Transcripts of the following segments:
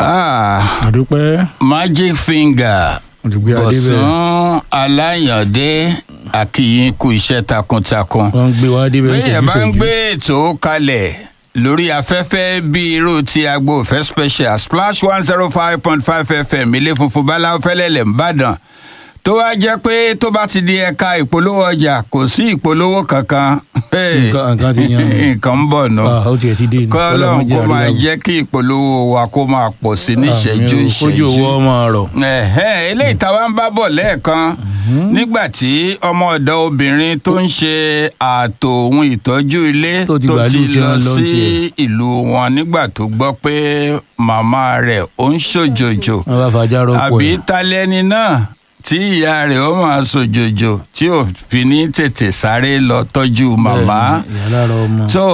Ah, àdúpẹ́ magic finger òdìgbé adé bẹ́ẹ̀ bọ̀sùn aláyàndé àkìyìn kú iṣẹ́ takuntakun. wọ́n ń gbé wá dé bẹ́ẹ̀ bẹ́ẹ̀ bá ń ṣèjú gbé ètò kalẹ̀ lórí afẹ́fẹ́ bíi irú ti agbo òfẹ́ special splash one zero five point five fm ilé funfun báláwo fẹ́lẹ́lẹ̀ ńbàdàn tó wá jẹ́ pé tó bá ti di ẹ̀ka ìpolówó ọjà kò sí ìpolówó kankan Hey, Nǹkan- nǹkan ti yan. nǹkan ń bọ̀ nù Ah, ó tiẹ̀ ti dé ni. kọ́lọ́n kó jẹ́ máa àríyá. jẹ́ kí ìpolówó wa kó máa pọ̀ sí níṣẹ́jú Àmín o, kójú ìṣẹ́jú owó ọmọ rọ̀ ẹ̀hẹ́n eléyìí táwa ń bá bọ̀ lẹ́ẹ̀kan nígbà tí ọmọ ọ̀dọ́ obìnrin tó ń ṣe ààtò ohun ìtọ́jú ilé Tó ti gbàlú tí lọ wọ́n lọ sí tiẹ̀. ìlú wọn nígbà tó gbọ́ pé màmá rẹ̀ ó ń ṣòjòjò wọ́n bá fàájà rọ́pò àbí ẹ̀ talẹ́ni náà tí ìyá rẹ̀ ó máa ṣòjòjò tí ò fi ní tètè sáré lọ tọ́jú màmá Bẹ́ẹ̀ ni, ìyá lára ọmọ tó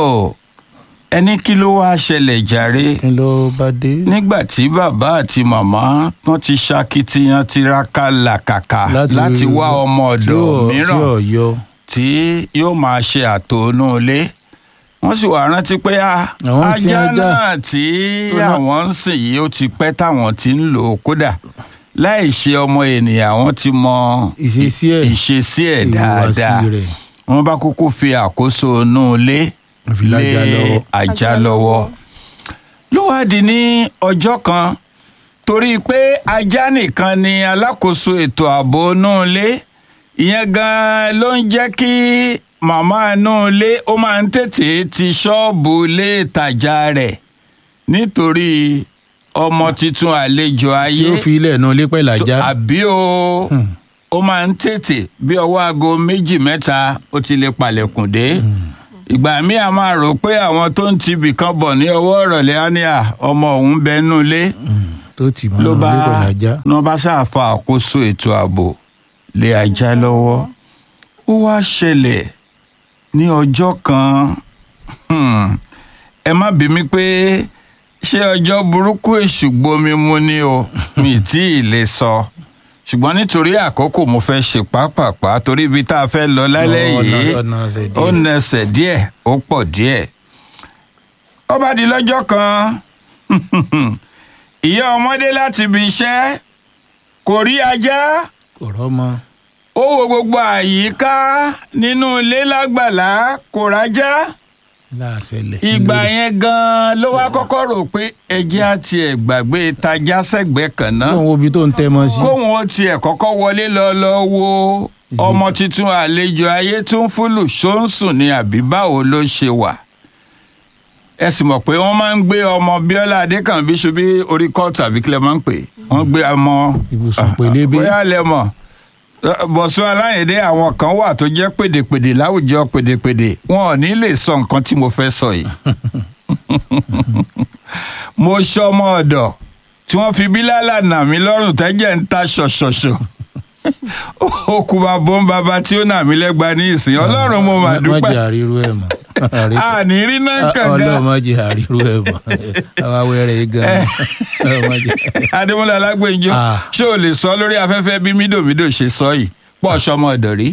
ẹni kí ló wá ṣẹlẹ̀ jàre kí ló bá dé nígbà tí bàbá àti màmá wọn ti ṣakitiyan tiraka làkàkà láti wá ọmọ ọ̀dọ̀ tí ò- tí mìíràn ò yọ tí yóò máa ṣe àtòónú ilé wọ́n sì wá rántí pé a Àwọn ń sin ajá ajá. náà tí Tó ná- àwọn ń sìn yìí ó ti pẹ́ táwọn ti ń lò ó kódà láì ṣe ọmọ ènìyàn àwọn ti mọ Ìṣesí ẹ̀. ìṣesí ẹ̀ ìhùwàsí dáadáa rẹ̀. wọ́n bá kúkú fi àkóso inú ilé Wọ́n fi lájà lọ́wọ́. ajá lọ́wọ́ ló wá di ní ọjọ́ kan torí pé ajá nìkan ni alákòóso ètò ààbò inú ilé ìyẹn gan-an ló ń jẹ́ kí màmá inú ilé ó máa ń tètè ti ṣọ́ọ̀bù ilé ìtajà rẹ̀ nítorí ọmọ tuntun àlejò tí ayé ó fi ilẹ̀ náà lé pẹ̀lú ajá tó- àbí o ó máa ń tètè bí ọwọ́ aago méjì mẹ́ta ó ti lè palẹ̀kùn dé ìgbà míì a máa rò pé àwọn tó ń tibì kan bọ̀ ní ọwọ́ ìrọ̀lẹ́ á ní à ọmọ òun bẹnu ilé tó tì mọ́ ló lé bá pẹ̀lú ajá ní wọ́n bá ṣàfà àkóso ètò ààbò lé ajá lọ́wọ́ ó wá ṣẹlẹ̀ ní ọjọ́ kan hmm, ẹ má bí mi pé ṣé ọjọ́ burúkú èṣù gbomi mu ni o mi tí ì lè sọ ṣùgbọ́n nítorí àkókò mo fẹ́ ṣe pápápá torí ibi tá a fẹ́ lọ lálẹ́ Ọ̀nà- yìí ọ̀nà ọ̀sẹ̀ ó díẹ̀. nẹsẹ̀ díẹ̀ ó pọ̀ díẹ̀ ó bá di lọ́jọ́ kan ìyá ọmọdé láti ibi iṣẹ́ kò rí ajá kò rọ́mọ ó wo gbogbo àyíká nínú ilé lágbàlá kò rájá láàṣẹlẹ̀ ìgbà yẹn gan-an ló wá kọ́kọ́ rò pé ẹjẹ́ á tiẹ̀ gbàgbé tajá sẹ́gbẹ̀ẹ́ kan náà kóun wo ibi tó ń tẹ́ mọ́ sí kóun ó tiẹ̀ kọ́kọ́ wọlé lọ lọ wo ọmọ tuntun àlejò ayé tó ń fúlù ṣóńsùn ni àbí báwo ló ṣe wà ẹ sì mọ̀ pé wọ́n máa ń gbé ọmọ bíọ́lá adékànbí ṣubí orí kọ́ọ̀tù àbí kílẹ̀ máa ń pè wọ́n gbé ọmọ Ibùsùn pélébé. bóyá lẹ mọ̀ bọ̀sùn aláyẹ̀dé àwọn kan wà tó jẹ́ pèdèpèdè láwùjọ pèdèpèdè wọn ò ní lè sọ nǹkan tí mo fẹ́ sọ yìí mo ṣọmọ ọ̀dọ̀ tí wọ́n fi bílálà nà mí lọ́rùn tẹ́jẹ̀ ń ta ṣọ̀ṣọ̀ṣọ̀ ó kú bàbá ń bàbá tí ó nà mí lẹ́gba ní ìsìn ọlọ́run mo mà má dúpẹ́ jẹ́ àrírú ẹ̀ mọ́ àní rí náà ọlọ́run kànga má jẹ́ àrírú ẹ̀ mọ́ àwa wẹ̀rẹ̀ yìí gan Ọlọ́run má jẹ́. adémọlá alágbèjọ Ah. ṣé o lè sọ lórí afẹ́fẹ́ bí mídòmídò ṣe sọ yìí pọ̀ ṣọmọ ọ̀dọ̀ rí.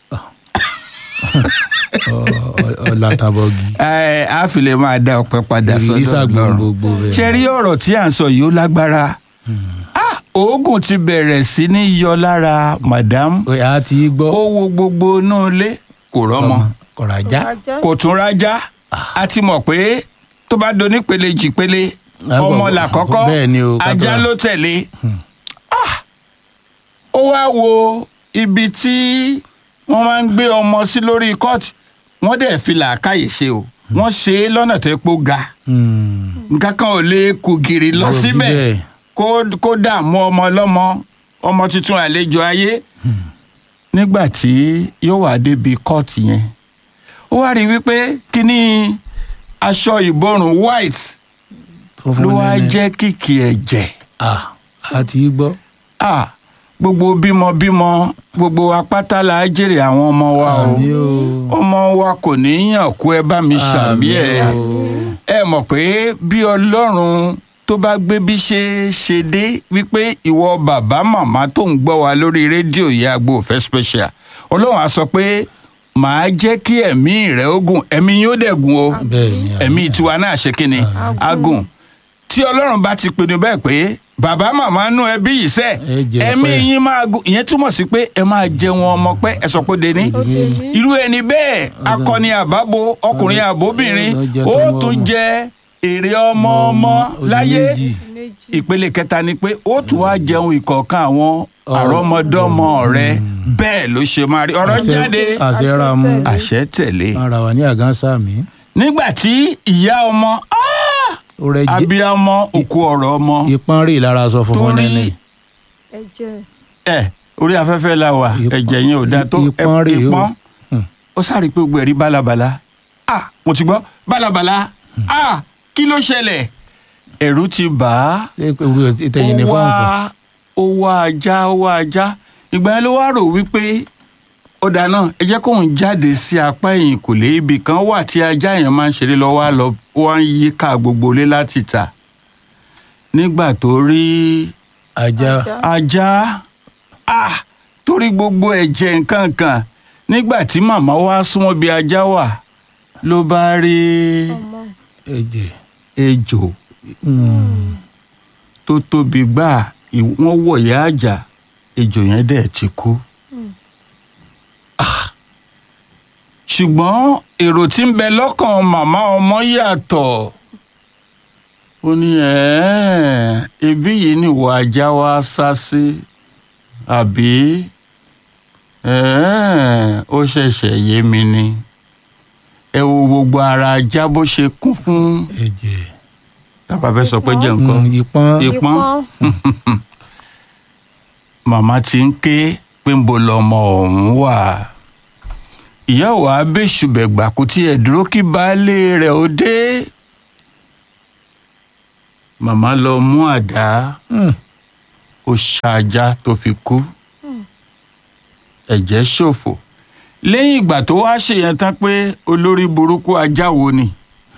Ọ- ọ- ọ̀làtàbọ̀gì ẹ á fi lè máa dá ọpẹ́ padà ìrírí sọ́dọ̀ sàgbọ̀n Ọlọ́run gbogbo rẹ̀ ṣe rí ọ̀rọ̀ tí à ń sọ yìí ó lágbára Ah, oògùn ti bẹ̀rẹ̀ sí ní yọ lára madam Ó yá, a ti gbọ́ ó wo gbogbo inú ilé kò rọ́mọ kọ̀ràjá kò tún rájá a ti mọ̀ pé tó bá donípele jìpele Ah, ọmọ bọ̀- làkọ́kọ́ bẹ́ẹ̀ ni o, ká ajá tó- ló tẹ̀lé Ah, ó wá wo ibi tí wọ́n máa ń gbé ọmọ sí lórí kọ́ọ̀tù wọ́n dẹ̀ fi làákàyè ṣe o wọ́n ṣe é lọ́nà tó pọ̀ ga Hmm. nǹkan kan ò lè kú gìrì lọ Ọ̀rọ̀ síbẹ̀ bíbẹ̀. kó kó dààmú ọmọ ọlọ́mọ ọmọ tuntun àlejò ayé nígbà tí yóò wá débi kóòtù yẹn ó wá rí i wípé kíní aṣọ ìborùn white Funfun ló wá nẹ́nẹ́. jẹ́ kìkì ẹ̀jẹ̀ Ah, a ti gbọ́ Ah, gbogbo bímọbímọ gbogbo apátá la jèrè àwọn ọmọ wa o Àmín o. ọmọ wa kò ní í yàn kú ẹ bá mi ṣàmì ẹ Àmín o. ẹ mọ̀ pé bí ọlọ́run tó bá gbé bí ṣe ṣe dé wípé ìwọ bàbá màmá tó ń gbọ́ wa lórí rédíò ìyá àgbo òfẹ́ special ọlọ́run á sọ pé màá jẹ́ kí ẹ̀mí rẹ̀ ó gùn ẹ̀mí yóò dẹ̀ gùn o bẹ́ẹ̀ ni ẹ̀mí tiwa náà ṣe kí ni á gùn tí ọlọ́run bá ti pinnu bẹ́ẹ̀ pé bàbá màmá nú ẹbí yìí sẹ́ Ẹ jẹ ẹ̀mí pẹ́. yín máa gùn ìyẹn túmọ̀ sí pé ẹ máa jẹun ọmọ pẹ́ ẹ sọ pé deni irú ẹni bẹ́ẹ̀ akọni àbábo ọkùnrin àbóbìnrin Ọjọ́ jẹ ó tọmọ tún ọmọ. jẹ èrè ọmọ ọmọ Ojú láyé méjì. ìpele kẹta ni pé ó tún wá jẹun ìkọ̀ọ̀kan àwọn àrọ́mọdọ́mọ rẹ bẹ́ẹ̀ ló ṣe máa rí ọ̀rọ̀ Àṣẹ- jáde àṣẹ ra mu àṣẹ tẹ̀lé ara wa ní àgánsá mi nígbà tí ìyá ọmọ ah, ó rẹ jẹ abiyamọ òkú ọ̀rọ̀ ọmọ ìpọ́n rí lára sọ funfun torí nẹ́nẹ́ ẹ̀jẹ̀ ẹ orí afẹ́fẹ́ la wà Ìpọ́n- ẹ̀jẹ̀ yẹn ò dáa tó ẹ- ìpọ́n rèé o. ìpọ́n Hmm. ó sáré pé gbogbo ẹ̀rí bálabàla ah mo ti gbọ́ bálabàla ah kí ló ṣẹlẹ̀ ẹ̀rù ti bà á ṣé pé orí ìtẹ̀yìn ní ó fọ́nfọ́n wá ó wá ajá ó wá ajá ìgbà yẹn ló wá rò wípé ó dáná ẹ jẹ́ kóun jáde sí apá ẹ̀yìn kò lé ibì kan wà tí ajá yẹn máa ń ṣeré lọ wá lọ ó wá ń yí ká gbogbo ilé láti tà nígbà tó rí ajá Ajá. ajá ah torí gbogbo ẹ̀jẹ̀ nǹkan kan nígbà tí màmá wá súnmọ́ bí ajá wà ló bá rí ọmọ ẹ̀jẹ̀ ejò Mm. tó tóbi gbáà ì- wọ́n wọ̀yá àjà ejò yẹn dẹ̀ ti kú. Ah. ṣùgbọ́n èrò tí ń bẹ lọ́kàn màmá ọmọ yàtọ̀ ó ní "Ẹ̀ẹ́, ibí yìí ni ìwọ ajá wa sá sí àbí "Ẹ̀ẹ́, ó ṣẹ̀ṣẹ̀ yé mi ni ẹ wo gbogbo ara ajá bó ṣe kún fún ẹ̀jẹ̀ tábà fẹ́ sọ pé jẹ́ nǹkan Mm, ìpọ́n ìpọ́n màmá ti ń ké pé ń bo lọmọ ọ̀hún wà ìyá ò wá bẹ́sùbẹ̀gbà kò tiẹ̀ dúró kí baálé rẹ̀ ó dé màmá lọ mú àdá Mm. ó ṣáájá tó fi kú ẹ̀jẹ̀ ṣòfò lẹ́yìn ìgbà tó wá ṣèyẹn tán pé olórí burúkú ajá wo ni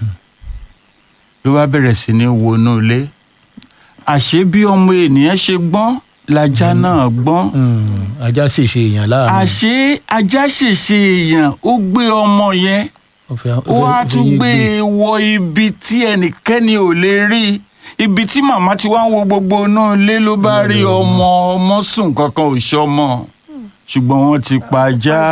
ló bá bẹ̀rẹ̀ sí ní wọnú ilé àṣé bí ọmọ ènìyàn ṣe gbọ́n lajá náà gbọ́n Mm. ajá sì ṣe èèyàn láàánú àṣé ajá ṣèṣe èèyàn ó gbé ọmọ yẹn Ó fẹ́- ó ó fẹ́- wá ó fẹ́ tún yín gbé e wọ ibi tí ẹnikẹ́ni ò lè rí ibi tí màmá ti wá ń wo gbogbo inú ilé ló bá rí ọmọ ọmọ sùn kankan ò ṣọmọ ṣùgbọ́n wọ́n ti pa ajá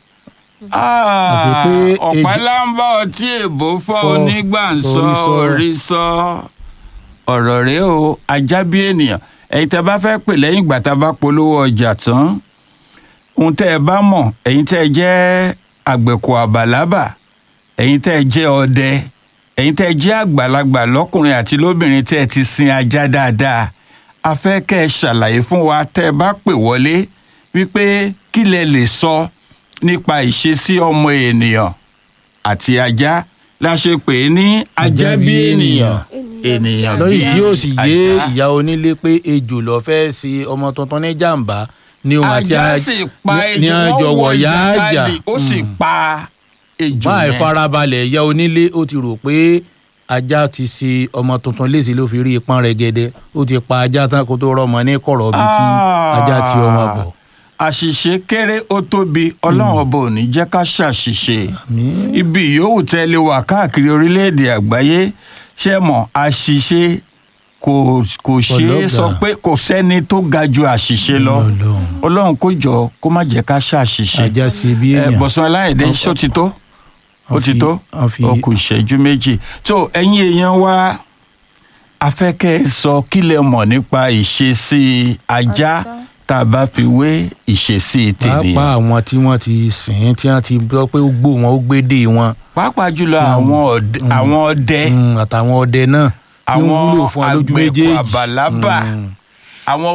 Àti pé ọ̀pá èdè- lámbà ọtí èbó fọ́ Fọ́, onígbàǹsọ orí sọ. orí sọ ọ̀rọ̀ rèé o ajá bí ènìyàn ẹ̀yin tẹ́ bá fẹ́ pè lẹ́yìn ìgbà tá a bá polówó ọjà tán ohun tẹ́ ẹ bá mọ̀ ẹ̀yin tẹ́ ẹ jẹ́ àgbẹ̀kọ àbàlábà ẹ̀yin tẹ́ ẹ jẹ́ ọdẹ ẹ̀yin tẹ́ ẹ jẹ́ àgbàlagbà lọ́kùnrin àti lóbìnrin tẹ́ ẹ ti sin ajá dáadáa a fẹ́ kẹ́ ẹ ṣàlàyé fún wa tẹ́ ẹ bá pè wọlé wípé kí lẹ lè sọ nípa ìṣesí ọmọ ènìyàn àti ajá la ṣe pè é ní ajá bí ènìyàn ènìyàn bí lọ́yìn tí yóò sì yé ajá. ìyá onílé pé ejò lọ fẹ́ ṣe ọmọ tuntun ní jàǹbá ní òun àti ajá aj- sì pa ní- ní ejò àjọ wọ́n wọ wọ̀yá àjà ìjàkadì ó sì pa ejò báyìí yẹn. farabalẹ̀ ìyá onílé ó ti rò pé ajá ti ṣe ọmọ tuntun léṣe ló fi rí ipọ́n rẹ̀ gẹ́dẹ́ ó ti pa ajá tán kó tó rọmọ ní kọ̀rọ̀ bíi tí ajá ti ọmọ bọ̀. àṣìṣe kéré ó tóbi ọlọ́run ọba ò ní jẹ́ ká ṣàṣìṣe Àmín. ibi yòówù tẹ́ lè wà káàkiri orílẹ̀-èdè àgbáyé ṣe mọ̀ àṣìṣe kò kò ṣe é Ọlọ́gà. sọ pé kò sẹ́ni tó ga ju àṣìṣe lọ Ọlọ́run. ọlọ́run kó jọ kó má jẹ́ ká ṣàṣìṣe ajá ṣe bí ẹ èèyàn bọ̀sán aláìdé Wọ́n- ṣó ti tó ó wọ́n ti fi- tó wọ́n fi- ó kù ìṣẹ́jú méjì tó ẹ̀yin èèyàn wa afẹ́kẹ́ sọ kí lẹ mọ̀ nípa ìṣesí ajá Ajá. tá a bá fi wé ìṣesí tènìyàn pàápàá àwọn tí wọ́n ti sìn ín tí wọ́n ti gbọ́ pé ó gbó wọn ó gbédè wọn pàápàá jùlọ Tí wọ́n- àwọn ọdẹ àwọn ọdẹ Mm, àtàwọn ọdẹ náà tí àwọn wọ́n wúlò fún wa lójú àgbẹ̀kọ méjèèjì. àbàlábà Mm. àwọn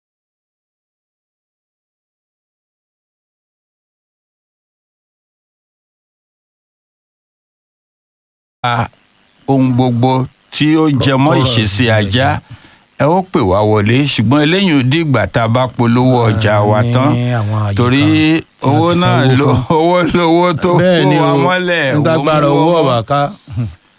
a ohun gbogbo tí ó jẹmọ́ Tọrọ ìṣesí ìṣesí ajá ajá. ẹ ó pè wá wọlé ṣùgbọ́n eléyìí ò dìgbà tá a bá polówó ọjà wa ní tán àwọn àyè torí kan tí wọ́n owó ti náà sanwó ló fún. owó lówó tó bẹ́ẹ̀ kó ni wa o mọ́lẹ̀ nígbàgbára owó owó mọ́. ọ̀bà ká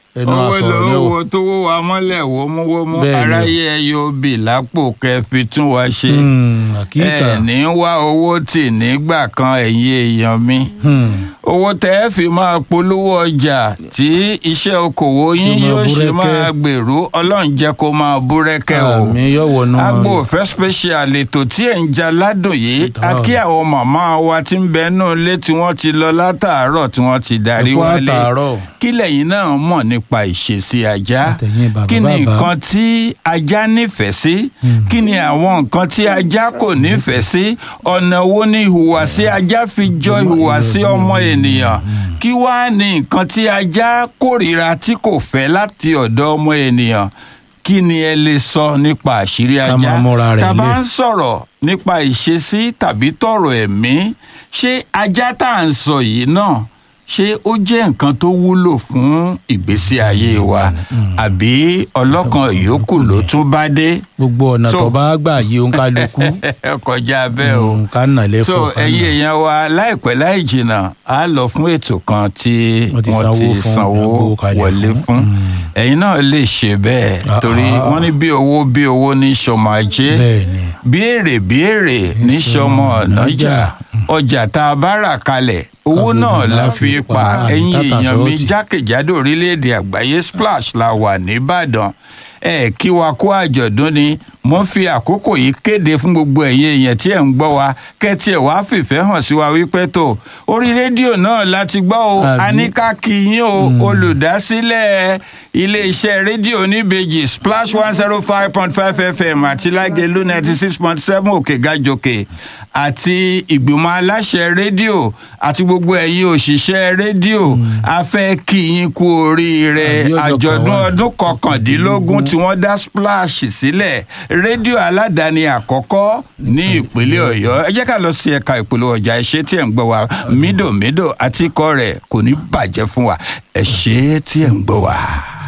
ẹnu owó àsọ̀rọ̀ ní lówó ọ̀wọ̀. tówó wa mọ́lẹ̀ wómúwómú Bẹ́ẹ̀ ni o. aráyé ẹ yóò bì lápò kẹfì tún wa ṣe Hmm, àkíkà. ẹ ní wá owó tì nígbà kan ẹ̀yin èèyàn mi Hmm. owó tẹ́ ẹ fi máa polówó ọjà tí iṣẹ́ okòwò yín Yóò máa yóò ṣe búrẹ́kẹ́. máa gbèrú ọlọ́run jẹ́ kó máa búrẹ́kẹ́ o àmì yọ̀wọ̀ náà. agbo òfẹ́ special ètò tí ẹ̀ ń ja ládùn yìí Ìtàn a kí àwọn màmá wa tí ń bẹ nù lé tí wọ́n ti lọ látàárọ̀ tí wọ́n ti darí Ẹ̀kú wálé àtàárọ̀. kí lẹ́yìn náà mọ̀ nípa ìṣesí ajá Àtẹ̀yìn bàbá kí ni bàbá. nǹkan tí ajá nífẹ̀ẹ́ sí kí ni àwọn nǹkan tí ajá kò nífẹ̀ẹ́ sí ọ̀nà wo ni ìhùwàsí ajá fi jọ ìhùwàsí ọmọ ènìyàn kí wàá ní nǹkan tí ajá kórìíra tí kò fẹ́ láti ọ̀dọ̀ ọmọ ènìyàn kí ni ẹ lè sọ nípa àṣírí Ká ajá máa múra rẹ̀ tá a bá lé. ń sọ̀rọ̀ nípa ìṣesí tàbí tọ̀rọ̀ ẹ̀mí ṣé ajá tá à ń sọ yìí náà ṣé ó jẹ́ nǹkan tó wúlò fún ìgbésí ayé wa àbí ọlọ́kan yòókù ló tún bá dé gbogbo ọ̀nà So- tó bá gbà yí òun kálukú. kọjá bẹ́ẹ̀ o Hmm, ká nà lẹ́fọ̀. so ká ẹ̀yin nà. èèyàn wa láìpẹ́ láì jìnnà á lọ fún ètò kan tí Wọ́n ti wọ́n sanwó ti fún, sanwó gbowó kalẹ̀ wọlé fún. fún ẹ̀yin náà lè ṣe bẹ́ẹ̀ Ah, torí ah. wọ́n ní bí owó bí owó ní sọmọ ajé bẹ́ẹ̀ ni. béèrè béèrè ní sọmọ ọ̀nàjà ọjà tá a bá rà kalẹ̀ owó Káfíńtì náà la náà fi fi pa pa ẹ̀yin àdìtàtà èèyàn mi sọ́ọ̀tì. jákèjádò orílẹ̀-èdè àgbáyé splash la wà nìbàdàn ẹ kí wa kó àjọ̀dún ni mo ń fi àkókò yìí kéde fún gbogbo ẹ̀yin èèyàn tí ẹ̀ ń gbọ́ wa kẹ́tì ẹ̀ wá fìfẹ́ hàn sí wa wípé tó orí rédíò náà láti gbọ́ o Àbí? a ní ká kí yín o olùdásílẹ̀ iléeṣẹ́ rédíò oníbejì splash one zero five point five fm àti lágẹ̀lú ninety six point seven òkè gàjòkè àti ìgbìmọ̀ aláṣẹ rédíò àti gbogbo ẹ̀yin òṣìṣẹ́ rédíò a fẹ́ kí yín kú oríire Àbí ọjọ́ àjọ̀dún kan wà. ọdún kọkàndínlógún tí wọ́n dá splash sílẹ̀ rédíò aládàáni àkọ́kọ́ ní ìpínlẹ̀ ọ̀yọ́ ẹ jẹ́ ká lọ sí ẹ̀ka ìpolówó ọjà ẹ ṣé tí ẹ̀ ń gbọ́ wa mídòmídò àti ikọ̀ rẹ̀ kò ní bàjẹ́ fún wa ẹ ṣé tí ẹ̀ ń gbọ́ wa.